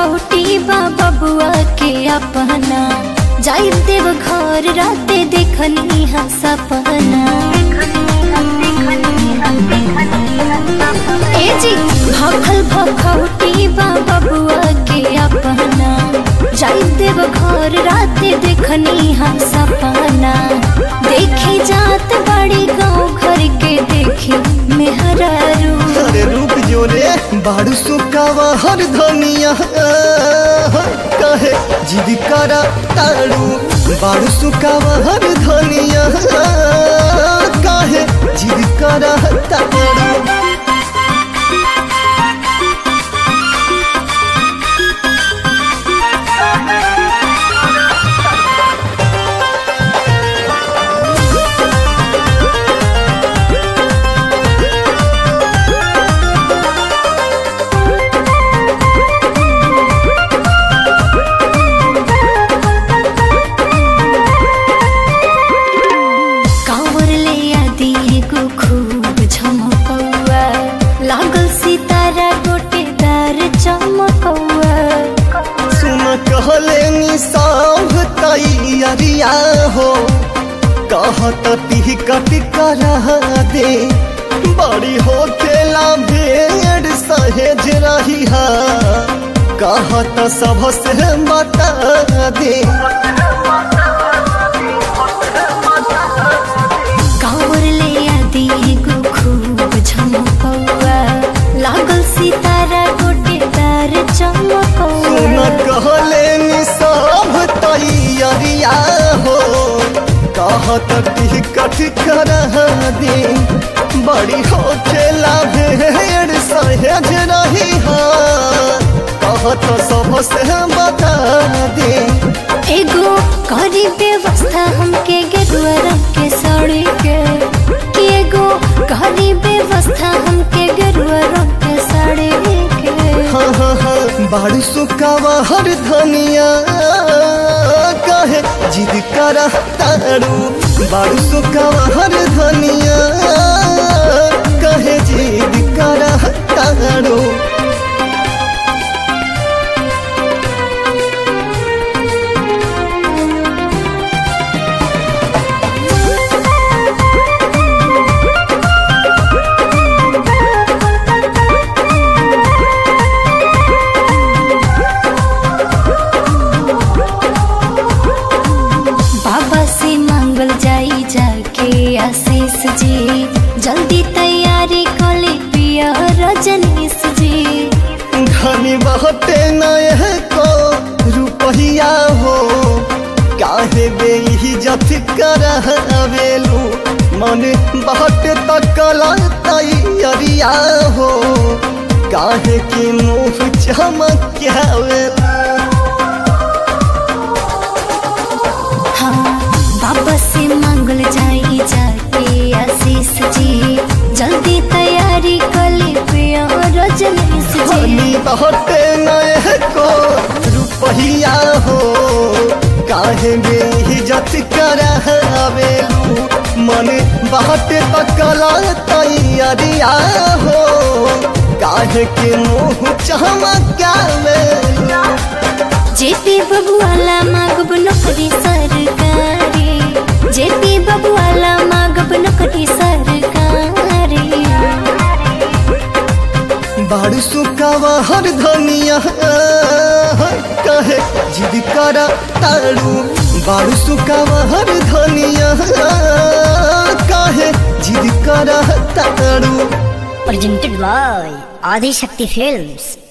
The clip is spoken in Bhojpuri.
भखौटी बा बबुआ के अपना जाई देव घर राते देखनी हा सपना ए जी भखल भखौटी बा बबुआ के अपना जाई देव घर राते देखनी हा सपना देखी जात बड़ी गाँव घर के देखी मेहरारू अरे रुक जो रे बाड़ू सुकावा हर धनिया कहे जिद करा ताड़ू बाड़ू सुकावा हर धनिया कहे जिद करा ताड़ू कांवर ले आदि एगो खूब झमकौआ लागल सितारा गोटेदार चमकौआ सुन कहले निसाव तैयारिया हो कहत टिकट करा दे बड़ी हो खेला भेड़ सहेज रही है कहत सब से बता दे कांवर ले आदि एगो खूब झमकौआ लागल सितारा गोटेदार सुन चमकौआ कहले निसाव तैयारिया हो कहत टिकट करा दे बड़ी हो खेला भेड़ सहेज रही है कहत सब से बता दे एगो करी व्यवस्था हमके गेरुआ रंग के साड़ी के कि एगो करी व्यवस्था हमके गेरुआ रंग के साड़ी के हाँ हाँ हाँ बाड़ी सुकावा हर धनिया कहे जिद करा तारू बाड़ी सुकावा हर धनिया कहे जिद करा तारू बाबा से मांगल जाई जाके आशीष जी जल्दी तैयारी कले पिया रजनीश जी धनी बहते नए को रुपहिया हो काहे बेइज्जत करवेलू मन बहत तकला तैयारिया हो काहे की मुँह चमकावेलू हाँ बाबा से मांगल जाई जाके आशीष जी जल्दी तैयारी कले पिया रजनीश जी धनी बहते नए को रुपहिया हो काहे बेइज्जत करवेलू मन बहते तकला तैयारिया हो काहे के मुँह चमकावेलू जेपी बबुआला मांगब नौकरी सरकारी जेपी बबुआला मांगब नौकरी सरकारी बाड़ सुकावा हर धनिया कहे जिद करा तारू बाड़ सुकावा हर धनिया कहे जिद करा तारू presented by Adi Shakti Films.